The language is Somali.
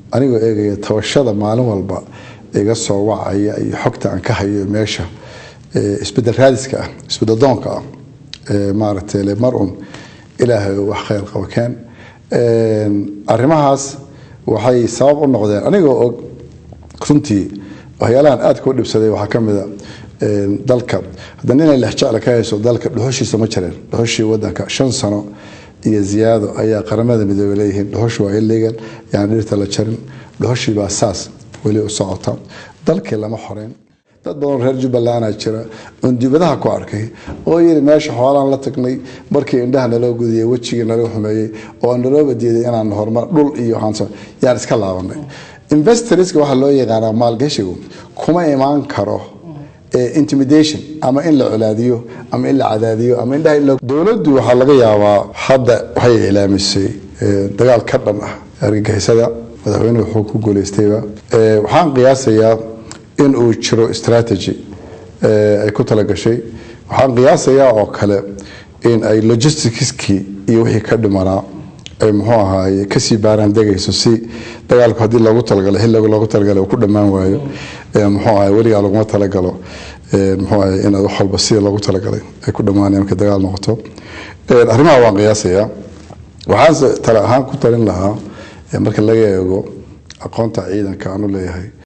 anigoo eegaya tabashada maalin walba iga soo wacaya iyo xogta aan ka hayo meesha isbedel raadiska ah isbedel doonka ah maaragtay le mar un ilaahay wax khayr qabo keen arrimahaas waxay sabab u noqdeen anigoo og runtii waxyaalahan aadka u dhibsaday waxaa ka mida dalka haddana inay lexjecla ka hayso dalka dhuxushiisa ma jireen dhuxushii wadanka shan sano iyo ziyaado ayaa qaramada midoobey leeyihiin dhuxushi waa illegal yani dhirta la jarin dhuxushii baa saas weli u socota dalkii lama xoreyn dad badan reer jubbaland jira oon dibadaha ku arkay oo yiri meesha xoolaan la tagnay markii indhaha naloo gudiyey wejigii naloo xumeeyey oo nalooba diiday inaan horumar dhul iyo yaan iska laabanay investorska waxaa loo yaqaanaa maalgashigu kuma imaan karo intimidation ama in la colaadiyo ama in la cadaadiyo ama indhaha in dowladdu waxaa laga yaabaa hadda waxay ilaamisay dagaal ka dhan ah argagixisada madaxweynuhu wuxuu ku guuleystayba waxaan qiyaasayaa in uu jiro strategy ay ku talagashay waxaan qiyaasayaa oo kale in ay logisticskii iyo wixii ka dhimanaa ay muxuu ahaaye kasii baaraan degayso si dagaalku haddii loogu talagalay xilliga loogu talagalay uu ku dhammaan waayo muxuu ahaye weligaa laguma talagalo muxuu ahaye in wax walba sida loogu talagalay ay ku dhammaanaya markay dagaal noqoto arrimaha waan qiyaasayaa waxaanse tale ahaan ku talin lahaa marka laga eego aqoonta ciidanka aanu leeyahay